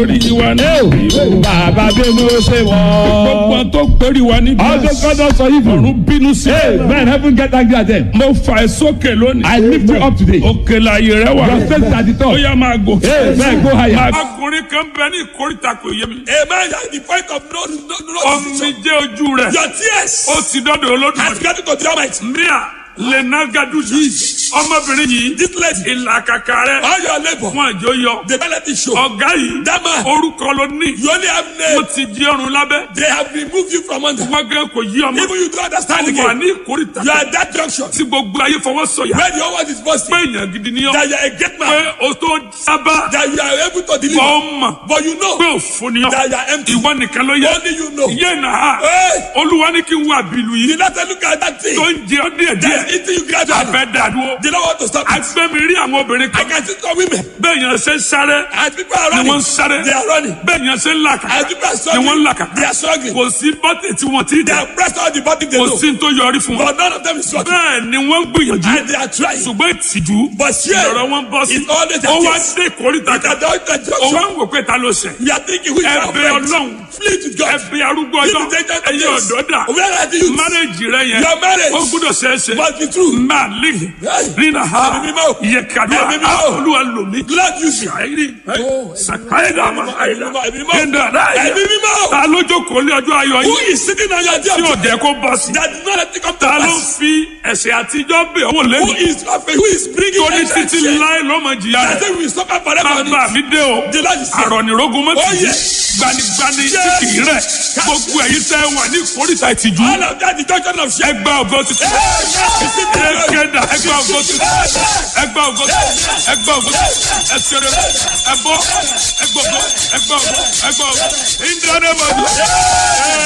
orí wa ní ìwò. bàbá bínú ṣe gbogbo wọ́n. tó péré wa ní all those God don sọ yìí fún. ọ̀run bínú sí. men heaven get angry at them. mo fà ẹ́ sókè lónìí. I lift you up today. òkè láàyè rẹ wà. your faith is at the ó top. yá máa gòkè. Amen. Go higher. ọkùnrin kan bẹ ní ìkórìtà kò yé mi. Amen. At the point of no, no, no, omi jẹ́ ojú rẹ̀. Your tears ó ti dọ́dọ̀ has olódùmarè. gathered to the Almighty. mia lena gadusa. ọmọbìnrin yìí. This lady, ìlàkàkà rẹ̀. all your labor, fún àjò yọ. the penalty show. ọ̀gá yìí. That man, orúkọ ló ní. you only have ó name. ti jí ọrùn lábẹ́. They have removed you from under. wọ́n gẹ́ kò yí ọmọ. Even you don't understand ó wà again. ní ìkórìtà. You are at that junction tí gbogbo ayé fọwọ́ sọ̀yà. where the whole world is pé busting. èèyàn gidi ni ọ́. That you are a great pé man. o tó sábà. That you are able to bọ́ deliver. ọ mọ̀. But you know pé òfò ni ọ́. that you are empty. ìwọ nìkan ló yẹ. Only you know. yé nà á. Hey, olúwa ní kí n wá bìlù you yìí. not look at that thing. tó ń jẹ ọ́ díẹ̀ That's díẹ̀. eating you gradually. abẹ́ dàdúró. They don't want to stop it. agbẹ́mi rí àwọn obìnrin I kan. can see some women. bẹ́ẹ̀ yẹn ṣe ń sáré. As people are ni running, wọ́n ń sáré. they are running. bẹ́ẹ̀ yẹn ṣe ń làkà. As people are ni wọ́n ń struggling, làkà. they are struggling. kò sí bọ́tì tí wọ́n ti They dẹ̀. have pressed all the body they kò know. sí tó yọrí fún wọn. But none of them is struggling. bẹ́ẹ̀ ni wọ́n gbìyànjú. And they are trying. ṣùgbọ́n ìtìjú. But here, lọ́rọ̀ wọn bọ́ sí. it's always ó wá a dé ìkórìtà At kan. the at the ó wá junction, ń wò pé ta ló ṣẹ̀. we are thinking who is our ẹbẹ friend. ọlọ́run Flee to God. ẹbẹ arúgbó This ọjọ́ is dangerous ẹyẹ place. ọ̀dọ́ dà Where are the youths? márẹ́jì rẹ yẹn Your marriage ó gbúdọ̀ ṣeéṣe must be true. máa lè rínà ha Ẹ̀mí mímọ́. yẹ kàdúrà Ẹ̀mí mímọ́. olúwa lòmí Glad you see. ṣàìrí Oh, ṣàkáyédà àmà àìdá Ẹ̀mí mímọ́. ẹ̀dá ráyà Ẹ̀mí mímọ́. ta ló jókòó lé ọjọ́ ayọ̀ Who yìí is sitting on your tí ò dear? jẹ́ kó bọ́ sí That did not let it come to ta ló pass. fi ẹ̀ṣẹ̀ àtijọ́ bẹ̀ ọ́ Who lẹ́nu is who is bringing tó ní attention? títí láé lọ́mọ jìyà I rẹ̀ think we suffer forever on bàbá it. mi dé o The Lord is saying, àrọ̀nìrógun mọ́ Oh, tìjú yes. gbanigbani tí Yes. kì í rẹ̀ gbogbo ẹ̀yin tẹ́ wà ní ìkórìtà ìtìjú all of that, the junction of shame. ẹgbẹ́ ògo tuntun ẹgbẹ́dà ẹgbẹ́ ògo tuntun ẹgbẹ́ ògo tuntun ẹgbẹ́ ògo tuntun ẹsẹ̀rẹ̀ ẹbọ ẹgbẹ́ ògo ẹgbẹ́ ògo ẹgbẹ́ ògo ìdáná mọ̀jú